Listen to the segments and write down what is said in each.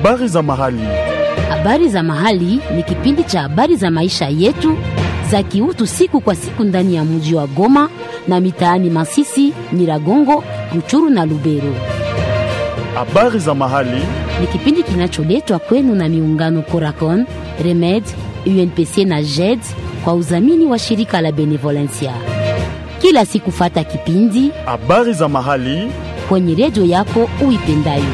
Habari za mahali. Habari za mahali ni kipindi cha habari za maisha yetu za kiutu siku kwa siku ndani ya mji wa Goma na mitaani Masisi, Nyiragongo, Ruchuru na Lubero. Habari za mahali. Ni kipindi kinacholetwa kwenu na miungano Coracon, Remed, UNPC na JED kwa udhamini wa shirika la Benevolencia. Kila siku fata kipindi Habari za mahali. kwenye redio yako uipendayo.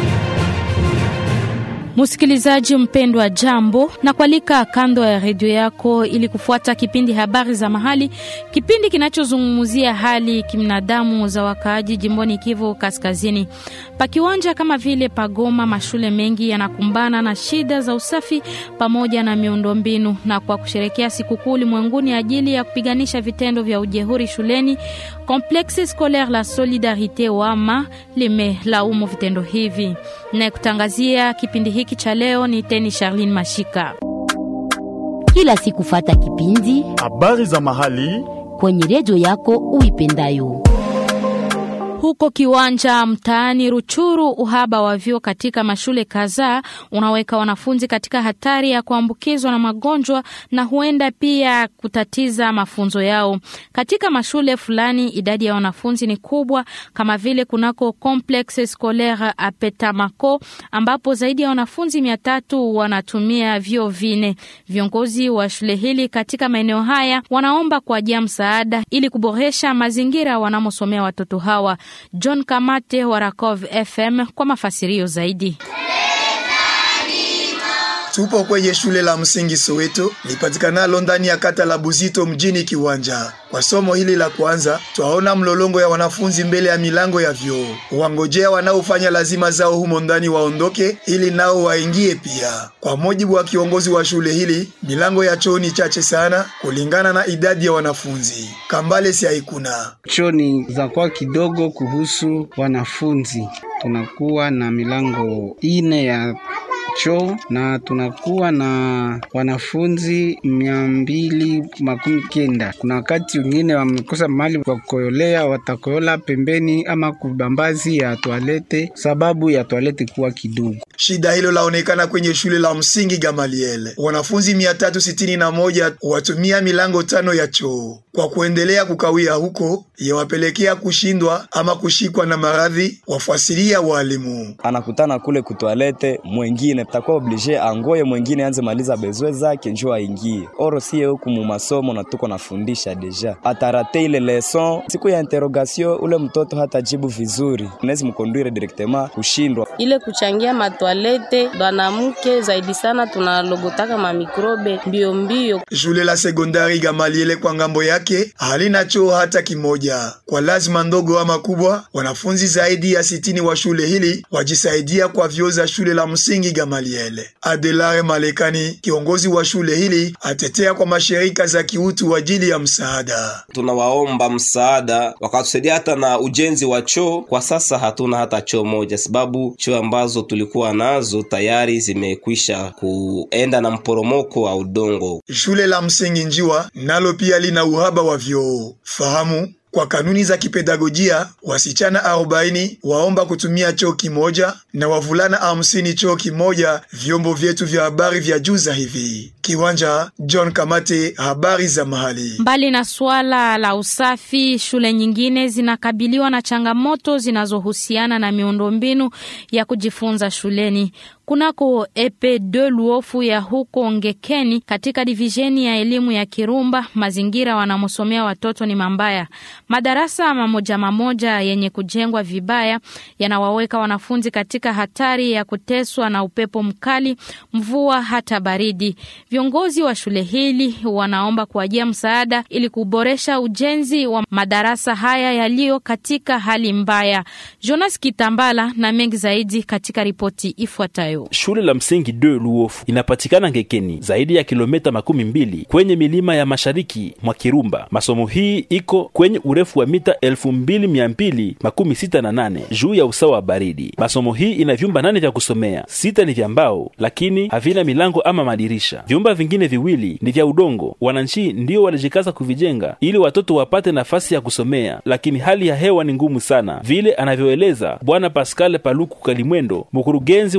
Msikilizaji mpendwa, jambo na kualika kando ya redio yako ili kufuata kipindi habari za mahali, kipindi kinachozungumzia hali kibinadamu za wakaaji jimboni Kivu Kaskazini. Pakiwanja kama vile Pagoma, mashule mengi yanakumbana na shida za usafi pamoja na miundombinu, na kwa kusherekea sikukuu ulimwenguni ajili ya kupiganisha vitendo vya ujehuri shuleni, Complexe Scolaire la Solidarite wama limelaumu vitendo hivi. Na kutangazia kipindi hiki cha leo ni teni Charlene Mashika. Kila siku fata kipindi Habari za mahali. kwenye redio yako uipendayo. Huko kiwanja mtaani Ruchuru, uhaba wa vyoo katika mashule kadhaa unaweka wanafunzi katika hatari ya kuambukizwa na magonjwa na huenda pia kutatiza mafunzo yao. Katika mashule fulani idadi ya wanafunzi ni kubwa, kama vile kunako Complexe Scolaire Apetamako ambapo zaidi ya wanafunzi mia tatu wanatumia vyoo vine. Viongozi wa shule hili katika maeneo haya wanaomba kuajia msaada ili kuboresha mazingira wanamosomea watoto hawa. John Kamate wa Rakov FM kwa mafasirio zaidi. Tupo kwenye shule la msingi Soweto lipatikanalo ndani ya kata la Buzito mjini Kiwanja. Kwa somo hili la kwanza, twaona mlolongo ya wanafunzi mbele ya milango ya vyoo, wangojea wanaofanya lazima zao humo ndani waondoke ili nao waingie pia. Kwa mujibu wa kiongozi wa shule hili, milango ya choo ni chache sana kulingana na idadi ya wanafunzi. Kambale si haikuna Choo ni za kwa kidogo kuhusu wanafunzi. Tunakuwa na milango ine ya choo na tunakuwa na wanafunzi mia mbili makumi kenda. Kuna wakati wengine wamekosa mahali kwa kukoyolea, watakoyola pembeni ama kubambazi ya toalete, sababu ya toalete kuwa kidogo. Shida hilo laonekana kwenye shule la msingi Gamaliel. Wanafunzi mia tatu sitini na moja watumia milango tano ya choo. Kwa kuendelea kukawia huko, yawapelekea kushindwa ama kushikwa na maradhi, wafuasilia walimu. anakutana kule kutoalete, mwengine takuwa oblige angoye, mwengine anze maliza bezwe zake njo aingie. Oro sie huku mu masomo na tuko nafundisha deja, atarate ile leson siku ya interrogation, ule mtoto hatajibu vizuri, unaweza mkonduire directement kushindwa. ile kuchangia matwalete banamuke zaidi sana tunalogotaka mamikrobe mbio mbio. Shule la sekondari Gamaliele kwa ngambo yake halina choo hata kimoja. Kwa lazima ndogo ama kubwa, wanafunzi zaidi ya sitini wa shule hili wajisaidia kwa vyoo za shule la msingi Gamaliele. Adelare Malekani, kiongozi wa shule hili, atetea kwa mashirika za kiutu ajili ya msaada. tunawaomba msaada wakatusaidia hata na ujenzi wa choo. Kwa sasa hatuna hata choo moja, sababu choo ambazo tulikuwa nazo tayari zimekwisha kuenda na mporomoko wa udongo. Shule la msingi Njiwa nalo pia lina uhaba wa vyoo. Fahamu kwa kanuni za kipedagojia wasichana 40 waomba kutumia choo kimoja na wavulana 50 choo kimoja. Vyombo vyetu vya habari vya juza hivi. Kiwanja, John Kamate, habari za mahali. Mbali na suala la usafi, shule nyingine zinakabiliwa na changamoto zinazohusiana na miundombinu ya kujifunza shuleni. Kunako epe de luofu ya huko Ngekeni katika divisheni ya elimu ya Kirumba, mazingira wanamosomea watoto ni mambaya. Madarasa mamoja mamoja yenye kujengwa vibaya yanawaweka wanafunzi katika hatari ya kuteswa na upepo mkali, mvua hata baridi. Viongozi wa shule hili wanaomba kuajia msaada ili kuboresha ujenzi wa madarasa haya yaliyo katika hali mbaya. Jonas Kitambala na mengi zaidi katika ripoti ifuatayo. Shule la msingi de Luofu inapatikana Ngekeni, zaidi ya kilomita makumi mbili kwenye milima ya mashariki mwa Kirumba. Masomo hii iko kwenye urefu wa mita elfu mbili mia mbili makumi sita na nane juu ya usawa wa baridi. Masomo hii ina vyumba nane vya kusomea, sita ni vya mbao, lakini havina milango ama madirisha. Vyumba vingine viwili ni vya udongo. Wananchi ndio walijikaza kuvijenga ili watoto wapate nafasi ya kusomea, lakini hali ya hewa ni ngumu sana, vile anavyoeleza Bwana Pascal Paluku Kalimwendo, mkurugenzi wa muda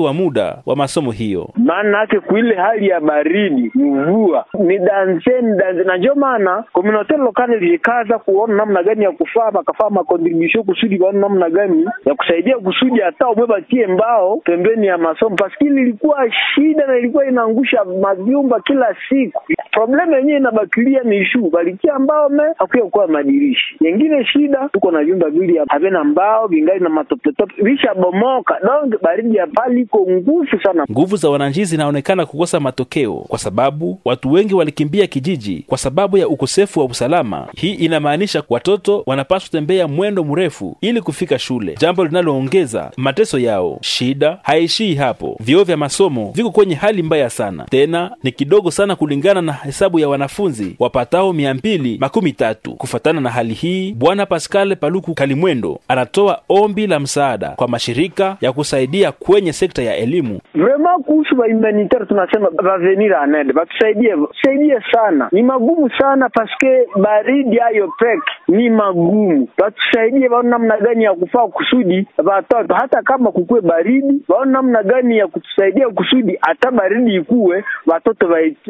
muda wa masomo hiyo. maana yake kuile hali ya baridi mvua ni danse ni danse, na ndio maana communautaire locale ilikaza kuona namna gani ya kufaa bakafaa makontribution kusudi baone namna gani ya kusaidia kusudi hata umwe batie mbao pembeni ya masomo, paskili ilikuwa shida na ilikuwa inaangusha mavyumba kila siku. Problemu yenyewe inabakilia ni shu balikia mbao me hakuya kuwa madirishi yengine. Shida tuko na vyumba vili havina mbao vingali na matopetope vishabomoka, donc baridi ya pali iko nguvu sana. Nguvu za wananchi zinaonekana kukosa matokeo kwa sababu watu wengi walikimbia kijiji kwa sababu ya ukosefu wa usalama. Hii inamaanisha watoto wanapaswa tembea mwendo mrefu ili kufika shule, jambo linaloongeza mateso yao. Shida haishii hapo, vyoo vya masomo viko kwenye hali mbaya sana, tena ni kidogo sana kulingana na hesabu ya wanafunzi wapatao mia mbili makumi tatu. Kufatana na hali hii, Bwana Pascal Paluku Kalimwendo anatoa ombi la msaada kwa mashirika ya kusaidia kwenye sekta ya elimu. Vraiment kuhusu ba humanitaire tunasema bavenir en aide, batusaidie saidie sana, ni magumu sana paske baridi hayo pek ni magumu, batusaidie baone namna gani ya kufaa kusudi batoto hata kama kukue baridi, baone namna gani ya kutusaidia kusudi hata baridi ikuwe watoto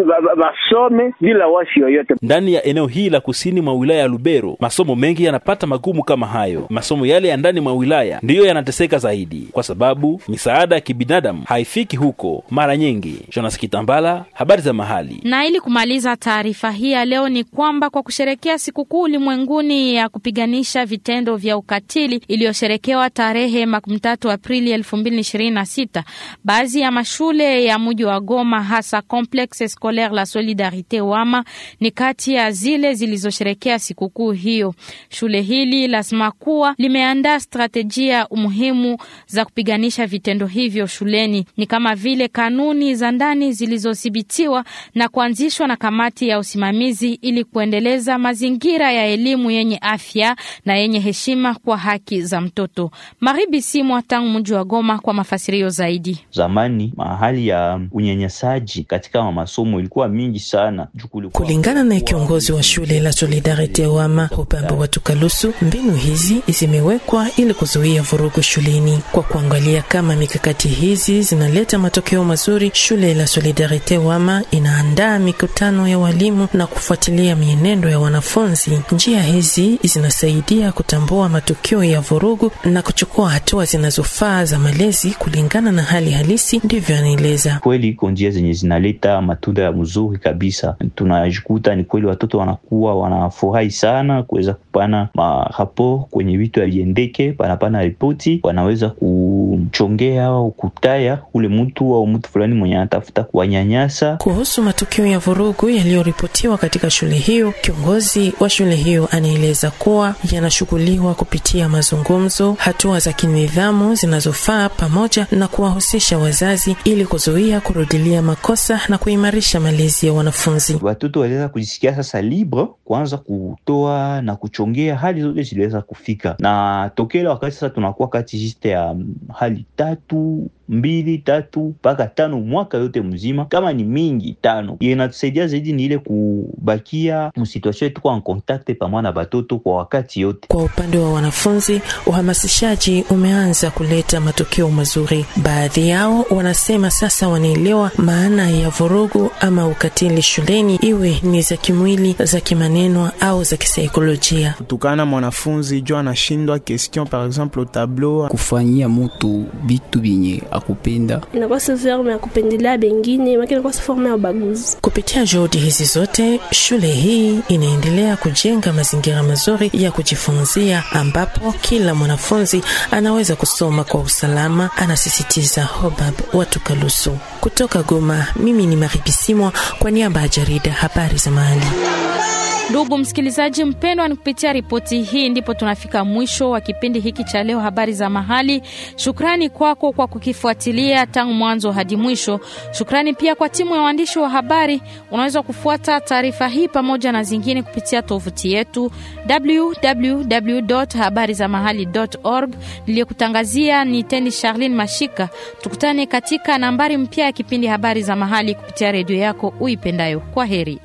basome bila wasi yoyote. Ndani ya eneo hili la kusini mwa wilaya ya Lubero, masomo mengi yanapata magumu kama hayo. Masomo yale ya ndani mwa wilaya ndiyo yanateseka zaidi, kwa sababu misaada ya kibinadamu haifiki huko mara nyingi. Jonas Kitambala, habari za mahali. Na ili kumaliza taarifa hii ya leo ni kwamba kwa kusherekea sikukuu ulimwenguni ya kupiganisha vitendo vya ukatili iliyosherekewa tarehe makumi tatu Aprili elfu mbili ishirini na sita baadhi ya mashule ya mji wa Goma hasa Complexe Scolaire La Solidarite Wama ni kati ya zile zilizosherekea sikukuu hiyo. Shule hili lazima kuwa limeandaa stratejia umuhimu za kupiganisha vitendo hivyo shuleni, ni kama vile kanuni za ndani zilizodhibitiwa na kuanzishwa na kamati ya usimamizi ili kuendeleza mazingira ya elimu yenye afya na yenye heshima kwa haki za mtoto. Maribi Simwa tangu mji wa Goma kwa mafasirio zaidi. Zamani mahali ya unyanyasaji katika masomo ilikuwa mingi sana. Kulingana na kiongozi wa shule la Solidarite Wama Upambo wa Tukalusu, mbinu hizi zimewekwa ili kuzuia vurugu shuleni. Kwa kuangalia kama mikakati hizi zinaleta matokeo mazuri, shule la Solidarite Wama inaandaa mikutano ya walimu na kufuatilia mienendo ya wanafunzi. Njia hizi zinasaidia kutambua matukio ya vurugu na kuchukua hatua zinazofaa za malezi kulingana na hali halisi. Ndivyo anaeleza. Kweli iko njia zenye zinaleta matunda ya mzuri kabisa. Tunajikuta ni kweli watoto wanakuwa wanafurahi sana kuweza kupana marapo kwenye vitu aliendeke, panapana ripoti, wanaweza kuchongea au kutaya ule mtu au mtu fulani mwenye anatafuta kuwanyanyasa. Kuhusu matukio ya vurugu yaliyoripotiwa katika shule hiyo, kiongozi wa shule hiyo anaeleza kuwa yanashughuliwa kupitia mazungumzo, hatua za kinidhamu zinazofaa, pamoja na kuwahusisha wazazi ili kuzuia kurudilia makosa na kuimarisha malezi ya wanafunzi. Watoto waliweza kujisikia sasa libre kuanza kutoa na kuchongea, hali zote ziliweza kufika na tokela wakati sasa tunakuwa kati jiste ya hali tatu mbili tatu mpaka tano mwaka yote mzima, kama ni mingi tano. Inatusaidia zaidi ni ile kubakia msituasio tuko en contact pamoja na batoto kwa wakati yote. Kwa upande wa wanafunzi, uhamasishaji umeanza kuleta matokeo mazuri. Baadhi yao wanasema sasa wanaelewa maana ya vurugu ama ukatili shuleni, iwe ni za kimwili, za kimaneno au za kisaikolojia. Kutukana mwanafunzi juu anashindwa question par exemple au tableau, kufanyia mutu bitu binye akupenda inakuwa si forme ya kupendelea bengine, lakini inakuwa si forme ya ubaguzi. Kupitia juhudi hizi zote, shule hii inaendelea kujenga mazingira mazuri ya kujifunzia ambapo kila mwanafunzi anaweza kusoma kwa usalama, anasisitiza Hobab Watukalusu. Kutoka Goma, mimi ni Maribisimwa kwa niaba ya jarida habari za mahali. Ndugu msikilizaji mpendwa, ni kupitia ripoti hii ndipo tunafika mwisho wa kipindi hiki cha leo, habari za mahali. Shukrani kwako kwa kukifuatilia tangu mwanzo hadi mwisho. Shukrani pia kwa timu ya waandishi wa habari. Unaweza kufuata taarifa hii pamoja na zingine kupitia tovuti yetu www.habarizamahali.org. Niliyokutangazia ni Teni Charlene Mashika. Tukutane katika nambari mpya ya kipindi habari za mahali kupitia redio yako uipendayo. Kwa heri.